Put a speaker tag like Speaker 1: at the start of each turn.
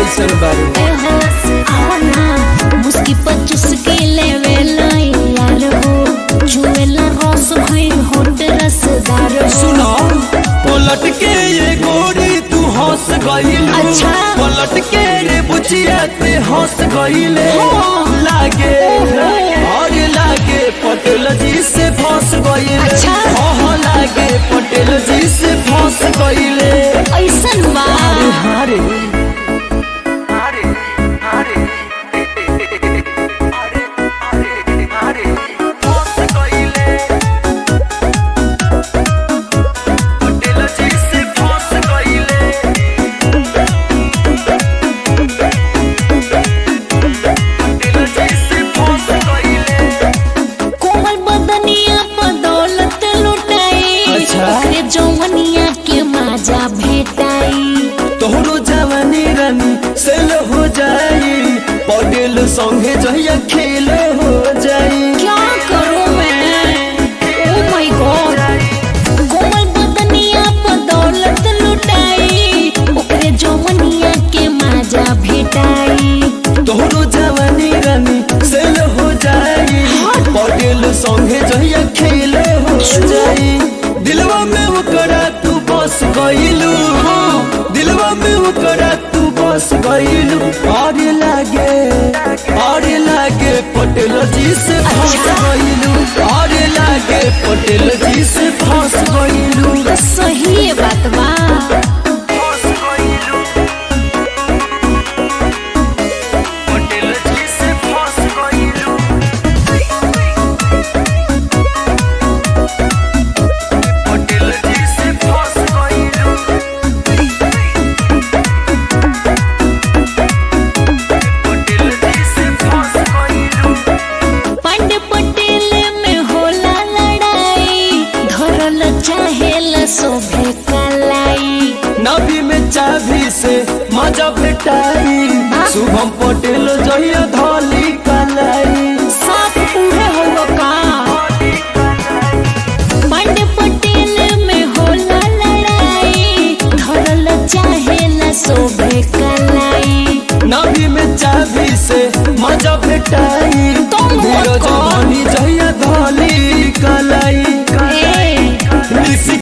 Speaker 1: कैसन बारू
Speaker 2: ए हो आओ ना मुस्की पर चुस्की लेवे लाई यार हो जुएला रस भई होट रसदार हो
Speaker 1: सुनो पलट के ये गोरी तू हंस गईल
Speaker 2: अच्छा।
Speaker 1: पलट के रे बुचिया ते हंस गईले लागे और लागे पटेल जी से फंस गईले
Speaker 2: अच्छा।
Speaker 1: ओह लागे पटेल जी से फंस गईले
Speaker 2: ऐसन बा
Speaker 1: हारे
Speaker 2: कोमल बदनिया पर दौलत लुटाई
Speaker 1: अच्छा।
Speaker 2: ओकरे जौवनिया के माजा भेटाई
Speaker 1: तोहरो जवानी रानी सेल हो जाई पटेल संगे जहिया खेल हो जाई
Speaker 2: क्या करूं मैं ओ माय गॉड कोमल बदनिया पर दौलत लुटाई ओकरे जौवनिया के माजा भेटाई
Speaker 1: तोहरो जवानी रानी सेल हो जाई पटेल संगे जहिया खेल हो जाई दिलवा में ओकरा तू बस गईलू दिलवा में ओकरा तू बस गईलू और लागे और लागे पटेल जी से फंस गईलू और लागे पटेल जी से फंस गईलू
Speaker 2: तो सही बात बा पंड पटेल में होला लड़ाई धरल चाहेला शोभे कलाई
Speaker 1: नबी में चाबी से मजा भेटाई शुभम पटेल जहिया धौली कलाई
Speaker 2: साफ उहे हो का पंड पटेल में होला लड़ाई धरल चाहेला शोभे कलाई
Speaker 1: नबी में चाबी से मजा भेटाई
Speaker 2: तुम
Speaker 1: धीरज
Speaker 2: कौन?
Speaker 1: धनी जहिया धौली